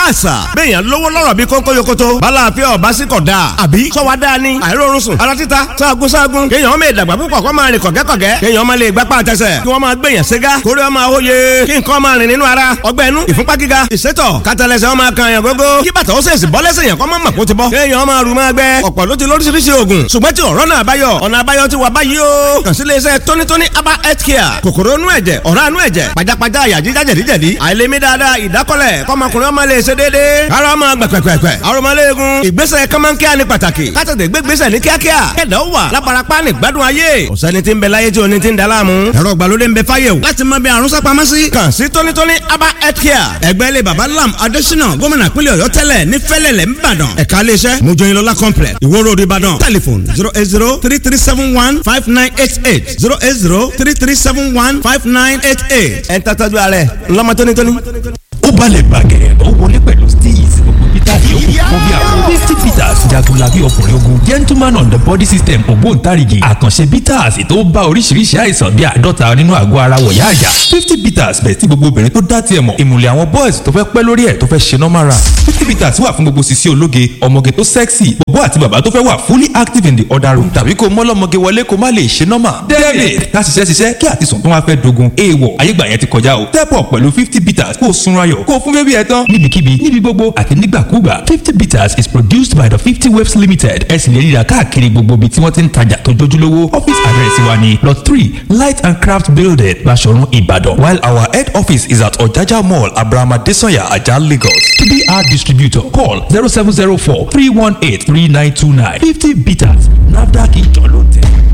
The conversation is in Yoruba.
àṣà bẹ́ẹ̀yàn lówó lọ́rọ̀ bí kónkó yokoto bala àfẹ́ ọ̀bá sí kọ̀ dáa àbí sọ́wọ́ dáa ni àìrórun sùn ara títa sáàgùn sáàgùn kéèyàn ọmọ ìdàgbà púpọ̀ kọ́ máa rìn kọ̀gẹ́kọ̀gẹ́ kéèyàn ọmọ lè gbápá àtẹsẹ̀ kí wọ́n máa gbẹ̀yàn ségá kórè ọmọ àwòye kí nǹkan máa rìn nínú ara ọgbẹ́ inú ìfúnpá gíga ìsétọ̀ kátàlẹ́sẹ̀ ọmọ kan yàn gógó kí bàtà ó sèṣì bọ́ lẹ́sẹ̀ yàn kọ́ mọ́ màkó ti bọ́ kéèyàn ọmọ àrùn máa gbẹ ọ̀pọ̀ ló ti lóríṣiríṣi oògùn ṣùgbọ́n tí ọ̀rọ̀ náà báyọ̀ ọ̀nà àbáyọ ti wà báyìí o kàn sí iléeṣẹ́ tónítóní aba health care kòkòrò inú ẹ̀jẹ̀ ọ̀rá inú ẹ̀jẹ̀ pajápajá àyà jíjá jẹ̀díjẹ̀dí àìlèmí dáadáa ìdákọ́lẹ̀ kọ́mọkùnrin ọmọ lè ṣe déédéé ara ọmọ gbẹ̀pẹ̀pẹ̀pẹ̀ arọmọléegun ìgbésẹ̀ kọ́mọ́nkíá ní pàtàkì kátàtẹ̀ gbégbésẹ̀ ní kíákíá kẹ̀dá ó wà lábarapá ní gbádùn ayé ọ̀sẹ́ni tí ń bẹ láyé tí oní ti ń da láàmú ẹ̀rọ ìgbàlódé ń bẹ fáyé o láti mọ bí àrùn sápamọ́ sí kàn sí tónítóní aba health care ẹgbẹ́ ilé baba lam adésínà gómìnà pínlẹ̀ ọ̀yọ́ tẹ́lẹ̀ ní fẹ́lẹ̀lẹ̀ ńbàdàn ẹ̀ka iléeṣẹ́ mojoyinlọ́lá complex ìwó road ìbàdàn telephone zero eight zero three three seven one five nine eight eight zero eight zero three three seven one five nine eight eight ẹ̀ ń tàtàjú ààrẹ ńlọmọ tónítóní. ó balẹ̀ bàgẹ́ ó wọlé pẹ̀lú steez gbogbo peter yòókù fún bí àwọn fifty peters jagunlabi ọkùnrin ogun gentleman on the body system ògbóǹtarìgì àkànṣe peters tó bá oríṣiríṣi àìsàn bíi àádọ́ta nínú àgọ́ ara wọ̀yá àyà fifty peters bẹ̀ tí gbogbo obìnrin tó dá tiẹ̀ mọ̀ ìmùlẹ̀ àwọn boys tó fẹ́ pẹ́ lórí ẹ̀ tó fẹ́ ṣe normal run fifty peters wà fún gbogbo sisi ológe ọmọge tó sexy bọ̀bọ́ àti bàbá tó fẹ́ wà fully active in the other room tàbí kó mọ́lọ́mọge wọlé kó má lè ṣe normal david ká ṣiṣẹ́ ṣiṣẹ́ kí àtisùn tó wá fẹ́ dogun èèwọ̀ ayégbà yẹn ti kọjá o step up pẹ̀lú fifty peters kó o sunra yọ̀ kó o fún bébí ẹ tán níbikíbi níbi gbogbo àti nígbàkúgbà fifty bitters is produced by the fifty waves limited ẹ sì lè ríra káàkiri gbogbo ibi tí wọ́n ti ń tajà tó jójúlówó office address wa ni lot three light and craft building Baṣọ̀run Ìbàdàn while our head office is at Ọ̀jájá mall abrahama desanya ajah Lagos to be our distributor call zero seven zero four three one eight three nine two nine fifty bitters nafdac ìjọ ló tẹ̀.